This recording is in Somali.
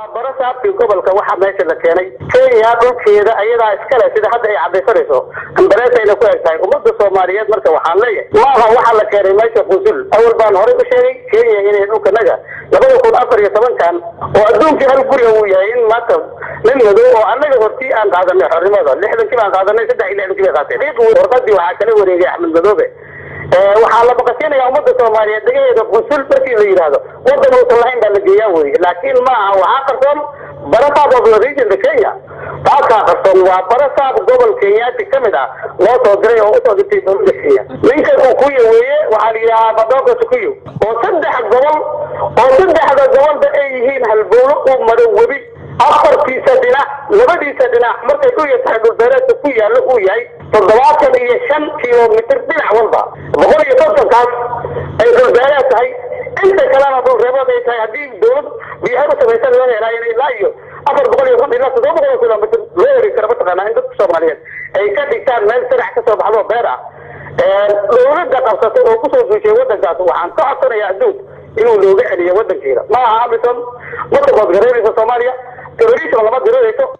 waa barasaabkii gobolka waxaa meesha la keenay kenya dhulkeeda ayadaa iskale sida hadda ay cadaysanayso ambareesayna ku eg tahay ummadda soomaaliyeed marka waxaan leeyahay maaha waxaa la keenay meesha qusul awal baan horey u sheegay kenya inay dhulkanaga labada kun afar iyo tobankan oo adduunkii hal guriga uu yahay in maanta nin madow oo annaga hortii aan qaadanay xornimada lixdankii baan qaadanay saddex iyo lixdankii bay qaateen warqadii waxaa kala wareegay axmed madoobe waxaa la baqasinayaa ummadda soomaaliyeed dagaheeda qusul markii la yidhaahdo wadan uusan lahayn baa la geeyaa weye laakiin ma aha waxaa qarsoon barasaab of the regionka kenya taasaa qarsoon waa barasaab gobol kenyaati ka mid ah loo soo diray oo usoo dirtay dowladda kenya ninka kukuya weeye waxaa la yidhahaa badoka tukuyo oo saddex gobol oo saddexda gobolba ay yihiin halbowlo uu maro webi afartiisa dhinac labadiisa dhinac markay ku yartahay dhulbeereedka ku yaallo uu yahay toddobaatan iyo shan kilomitr dhinac walba boqol iyo kontonkaas ay dhulbeereed tahay inta kalena dhulreebood ay tahay haddii dowlad biyaha u samaysan loo helaayo ilaa iyo afar boqol iyo konton ilaa toddoba boqol kilomitr loo heri kara mataqaanaa in dadka soomaaliyeed ay ka dhigtaan meel sanac kasoo baxdo beer ah dowladda qabsatay oo kusoo duushay wadankaas waxaan ka codsanayaa adduun inuu looga celiyo wadankeeda ma aha amisom ma sabood garaynayso soomaaliya terrorism lama dirirayso